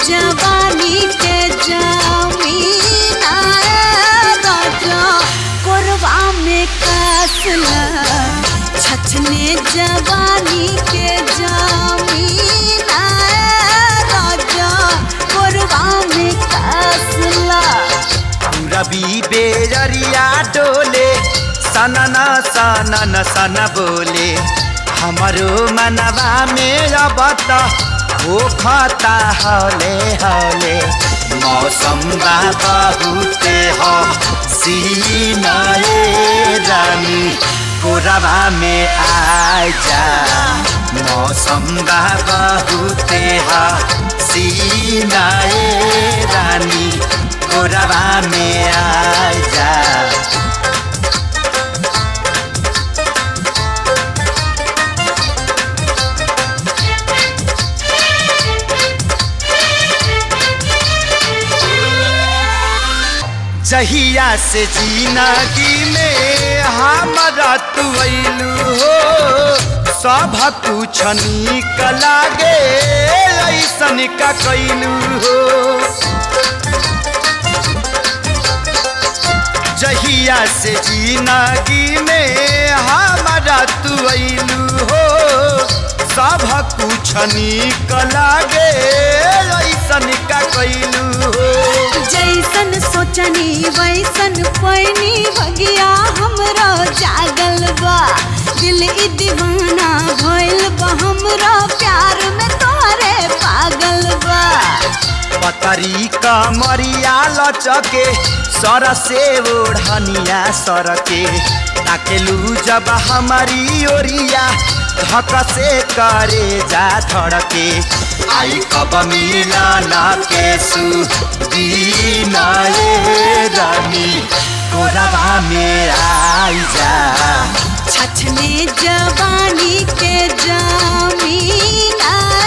जवानी के जमीन आए राजा कोरबा में कसला छछने जवानी के जमीन आए राजा कोरबा में कसला रवि बेजरिया डोले सनन सनन सन बोले हमारो मनवा में अब त हो खता हौले हौले मौसम बा बहुते हो सीनाए रानी कोरबा में आ जा मौसम बा बहुते हो सीनाए रानी कोरबा में आ जा जहिया से जिंदगी में हमारा तू अइलू हो सब कुछ निक लागे ऐसन का कैलू हो जहिया से जिंदगी में हमारा तू अइलू हो सब कुछ निक लागे ऐसन का कैलू हो जैसन सोचनी वैसन पैनी भगिया हमरो जागल बा दिल ई दीवाना भइल बा हमरो प्यार में तोरे पागल बा पतरी कमरिया लचके सर से ओढ़निया सरके ताकेलू जब हमारी ओरिया धक से करे जा धड़के आई कब मिलाना के सुदीना ये रानी कोरबा में आई जा छछने जवानी के जमीन